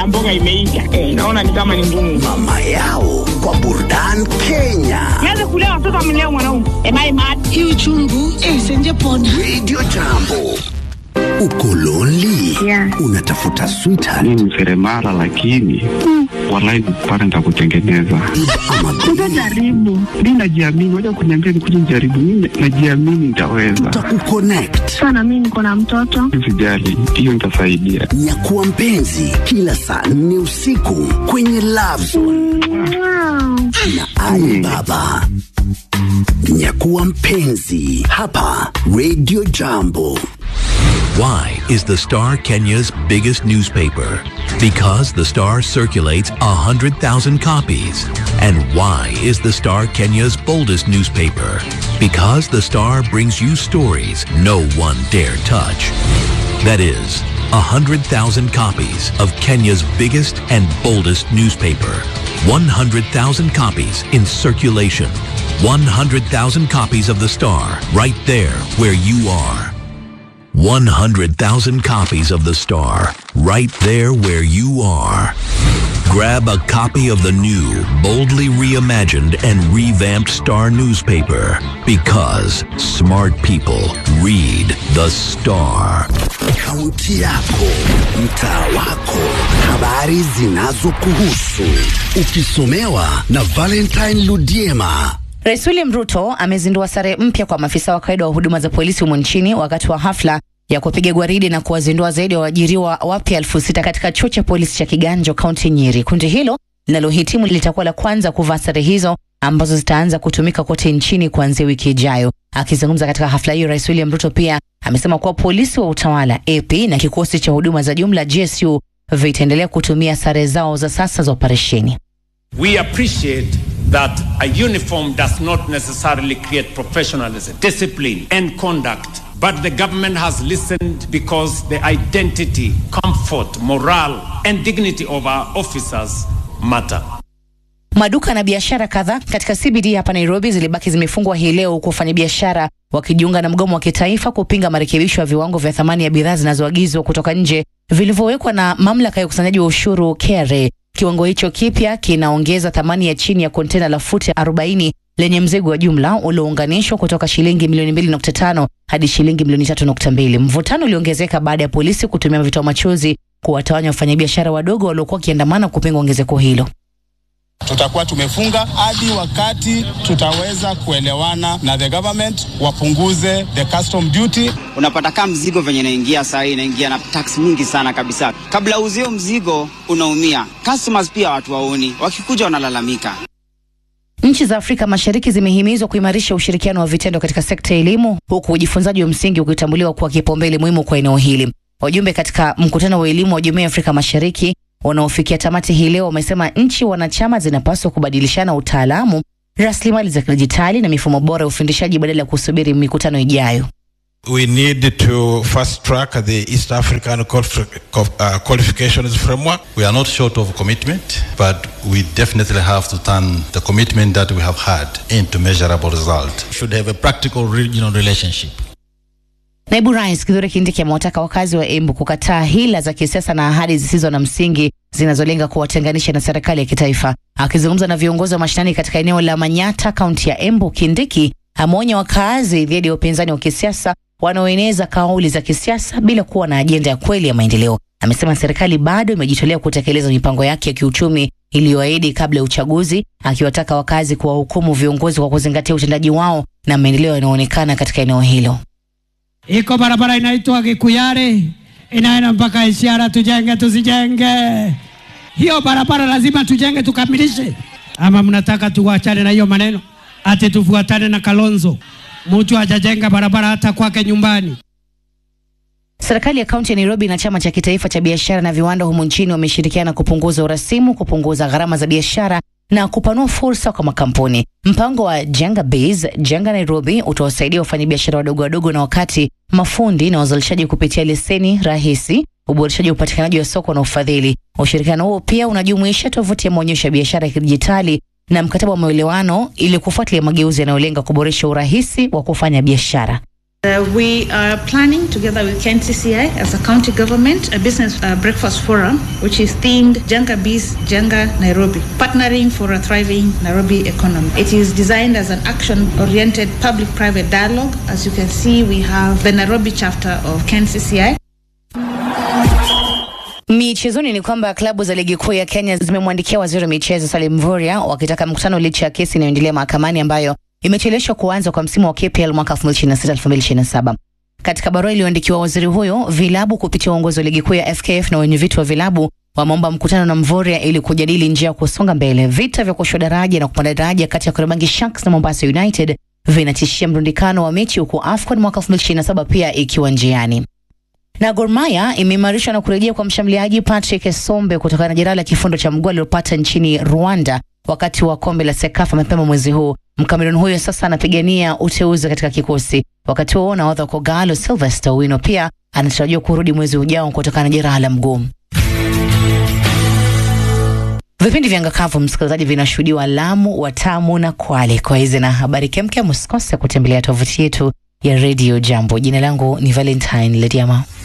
ya mboga imeisha. Eh, naona ni kama ni ngumu. Mama yao kwa burdan Kenya. Nianze kulea watoto amlea mwanaume. Am I mad? Hii uchungu eh, senje pona. Radio Jambo. Uko lonely? Yeah. Unatafuta sweetheart mi ni seremala lakini walai pale nitakutengeneza ama Jaribu. mi najiamini waja kuniambia nikuja nijaribu mi najiamini nitaweza tutakukonnect. Sana mimi niko na mtoto. sijali hiyo nitasaidia Nyakuwa mpenzi kila saa nne usiku kwenye Love Zone na Ali Baba. Nyakuwa mpenzi hapa Radio Jambo. Why is the Star Kenya's biggest newspaper? Because the Star circulates 100,000 copies. And why is the Star Kenya's boldest newspaper? Because the Star brings you stories no one dare touch. That is, 100,000 copies of Kenya's biggest and boldest newspaper. 100,000 copies in circulation. 100,000 copies of the Star right there where you are. 100,000 copies of The Star, right there where you are. Grab a copy of the new, boldly reimagined and revamped Star newspaper because smart people read The Star. Kaunti yako, mtaa wako, habari zinazokuhusu, ukisomewa na Valentine Ludiema. Rais William Ruto amezindua sare mpya kwa maafisa wa kawaida wa huduma za polisi humu nchini wakati wa hafla ya kupiga gwaridi na kuwazindua zaidi ya waajiriwa wapya elfu sita katika chuo cha polisi cha Kiganjo, kaunti Nyeri. Kundi hilo linalohitimu litakuwa la kwanza kuvaa sare hizo ambazo zitaanza kutumika kote nchini kuanzia wiki ijayo. Akizungumza katika hafla hiyo, Rais William Ruto pia amesema kuwa polisi wa utawala AP na kikosi cha huduma za jumla GSU vitaendelea kutumia sare zao za sasa za operesheni. We appreciate that a uniform does not necessarily create professionalism, discipline, and conduct. But the government has listened because the identity, comfort, morale, and dignity of our officers matter. Maduka na biashara kadhaa katika CBD hapa Nairobi zilibaki zimefungwa hii leo huku wafanyabiashara wakijiunga na mgomo wa kitaifa kupinga marekebisho ya viwango vya thamani ya bidhaa zinazoagizwa kutoka nje vilivyowekwa na mamlaka ya ukusanyaji wa ushuru KRA. Kiwango hicho kipya kinaongeza thamani ya chini ya kontena la futi 40 lenye mzigo wa jumla uliounganishwa kutoka shilingi milioni 2.5 hadi shilingi milioni 3.2. Mvutano uliongezeka baada ya polisi kutumia vitoa machozi kuwatawanya wafanyabiashara wadogo waliokuwa wakiandamana kupinga ongezeko hilo. tutakuwa tumefunga hadi wakati tutaweza kuelewana na the government wapunguze the custom duty. unapata kama mzigo venye inaingia saa hii inaingia na tax mingi sana kabisa. Kabla uzio mzigo unaumia, customers pia watu waoni, wakikuja wanalalamika. Nchi za Afrika Mashariki zimehimizwa kuimarisha ushirikiano wa vitendo katika sekta ya elimu huku ujifunzaji wa msingi ukitambuliwa kuwa kipaumbele muhimu kwa eneo hili. Wajumbe katika mkutano wa elimu wa Jumuiya ya Afrika Mashariki unaofikia tamati hii leo wamesema nchi wanachama zinapaswa kubadilishana utaalamu, rasilimali za kidijitali na mifumo bora ya ufundishaji badala ya kusubiri mikutano ijayo. We need to fast track the East African qualif- qual- uh, qualifications framework. We are not short of commitment, but we definitely have to turn the commitment that we have had into measurable result. should have a practical regional relationship. Naibu Rais Kithure Kindiki amewataka wakazi wa Embu kukataa hila za kisiasa na ahadi zisizo na msingi zinazolenga kuwatenganisha na serikali ya kitaifa. Akizungumza na viongozi wa mashinani katika eneo la Manyata, kaunti ya Embu, Kindiki ameonya wakaazi dhidi ya upinzani wa kisiasa wanaoeneza kauli za kisiasa bila kuwa na ajenda ya kweli ya maendeleo. Amesema serikali bado imejitolea kutekeleza mipango yake ya kiuchumi iliyoahidi kabla ya uchaguzi, akiwataka wakazi kuwahukumu viongozi kwa kuzingatia utendaji wao na maendeleo yanayoonekana katika eneo hilo. Iko barabara inaitwa Gikuyare inaenda mpaka Isiara, tujenge tusijenge? Hiyo barabara lazima tujenge tukamilishe, ama mnataka tuwachane na hiyo maneno ati tufuatane na Kalonzo? Mtu hajajenga barabara hata kwake nyumbani. Serikali ya kaunti ya Nairobi na chama cha kitaifa cha biashara na viwanda humu nchini wameshirikiana kupunguza urasimu, kupunguza gharama za biashara na kupanua fursa kwa makampuni. Mpango wa Jenga Biz, Jenga Nairobi utawasaidia wafanyabiashara wadogo wadogo na wakati, mafundi na wazalishaji kupitia leseni rahisi, uboreshaji wa upatikanaji wa soko na ufadhili. Ushirikiano huo pia unajumuisha tovuti ya maonyesho ya biashara ya kidijitali na mkataba wa maelewano ili kufuatilia mageuzi yanayolenga kuboresha urahisi wa kufanya biashara. Uh, we are planning, together with KNCCI as a county government, a business uh, breakfast forum, which is themed Jenga Biz, Jenga Nairobi, partnering for a thriving Nairobi economy. It is designed as an action-oriented public-private dialogue. As you can see, we have the Nairobi chapter of KNCCI. Michezoni ni kwamba klabu za ligi kuu ya Kenya zimemwandikia waziri wa michezo Salim Mvurya wakitaka mkutano licha ya kesi inayoendelea mahakamani ambayo imecheleshwa kuanza kwa msimu wa KPL mwaka 2026-2027. Katika barua iliyoandikiwa waziri huyo, vilabu kupitia uongozi wa ligi kuu ya FKF na wenye viti wa vilabu wameomba mkutano na Mvurya ili kujadili njia ya kusonga mbele. Vita vya kushuka daraja na kupanda daraja kati ya Kariobangi Sharks na Mombasa United vinatishia mrundikano wa mechi huku AFCON mwaka 2027 pia ikiwa njiani na Gor Mahia imeimarishwa na kurejea kwa mshambuliaji Patrick Sombe kutokana na jeraha la kifundo cha mguu alilopata nchini Rwanda wakati wa kombe la Sekafa mapema mwezi huu. Mkamerun huyo sasa anapigania uteuzi katika kikosi. Wakati huo nahodha wa Kogalo Sylvester Owino pia anatarajiwa kurudi mwezi ujao kutokana na jeraha la mguu. Vipindi vya Ngakavu msikilizaji, vinashuhudiwa Lamu, Watamu na Kwale. Kwa hizi na habari kemkem, msikose kutembelea tovuti yetu ya Radio Jambo. Jina langu ni Valentine Lediama.